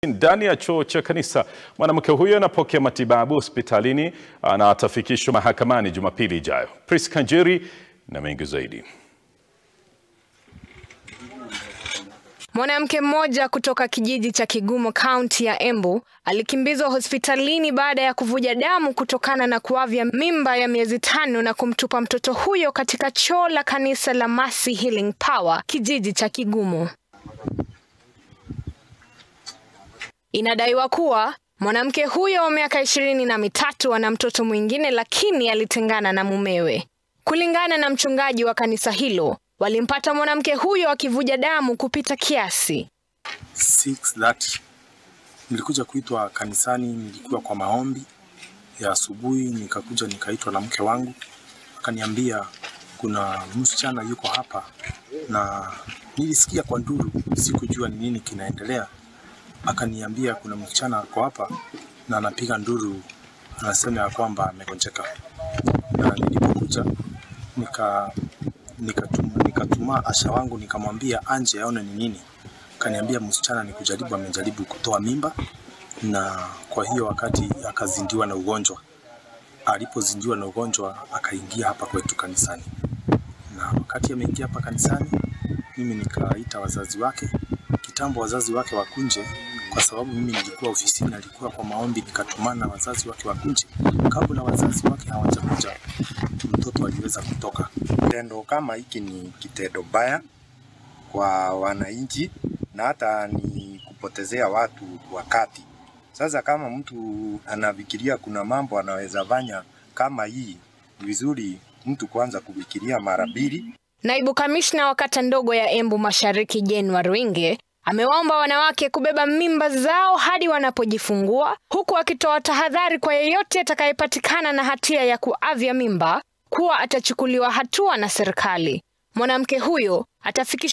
Ndani ya choo cha kanisa, mwanamke huyo anapokea matibabu hospitalini na atafikishwa mahakamani Jumapili ijayo. Pris Kanjeri na mengi zaidi. Mwanamke mmoja kutoka kijiji cha Kigumo kaunti ya Embu alikimbizwa hospitalini baada ya kuvuja damu kutokana na kuavya mimba ya miezi tano na kumtupa mtoto huyo katika choo la kanisa la Mercy Healing Power kijiji cha Kigumo. Inadaiwa kuwa mwanamke huyo wa miaka ishirini na mitatu ana mtoto mwingine lakini alitengana na mumewe. Kulingana na mchungaji wa kanisa hilo, walimpata mwanamke huyo akivuja damu kupita kiasi. 6:30 nilikuja kuitwa kanisani, nilikuwa kwa maombi ya asubuhi, nikakuja nikaitwa na mke wangu, akaniambia kuna msichana yuko hapa, na nilisikia kwa nduru, sikujua ni nini kinaendelea. Akaniambia kuna msichana ako hapa na anapiga nduru, anasema ya kwamba amegonjeka, na nilipokuja nika nikatuma, nikatuma asha wangu nikamwambia anje aone ni nini. Kaniambia msichana ni kujaribu, amejaribu kutoa mimba, na kwa hiyo wakati akazindiwa na ugonjwa. Alipozindiwa na ugonjwa akaingia hapa kwetu kanisani, na wakati ameingia hapa kanisani, mimi nikaita wazazi wake. Kitambo wazazi wake wakunje, kwa sababu mimi nilikuwa ofisini, alikuwa kwa maombi, nikatumana wazazi wake wakunje. Kabla wazazi wake hawajakuja, mtoto aliweza kutoka. Kitendo kama hiki ni kitendo baya kwa wananchi na hata ni kupotezea watu wakati. Sasa kama mtu anafikiria kuna mambo anaweza fanya kama hii, ni vizuri mtu kwanza kufikiria mara mbili. Naibu kamishna wa kata ndogo ya Embu Mashariki Jane Waruinge amewaomba wanawake kubeba mimba zao hadi wanapojifungua huku akitoa tahadhari kwa yeyote atakayepatikana na hatia ya kuavya mimba kuwa atachukuliwa hatua na serikali. Mwanamke huyo atafikishwa